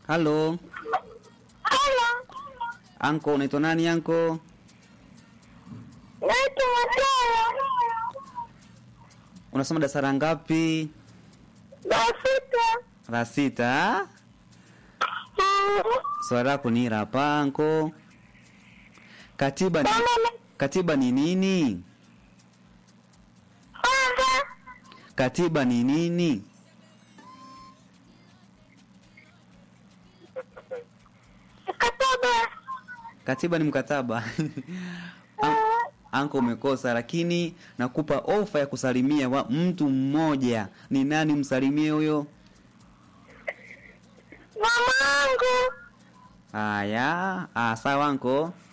Halo, Halo, anko, unaitwa nani anko? naitwa Mateo. Unasoma darasa la ngapi? Basita. La sita. Swali lako ni hili hapa anko. Katiba ni, katiba ni nini? Kwanza, Katiba ni nini? mkataba. Katiba ni mkataba. An- Anko umekosa, lakini nakupa ofa ya kusalimia wa mtu mmoja. Ni nani msalimie huyo? Mamangu. Haya, ah, sawa anko.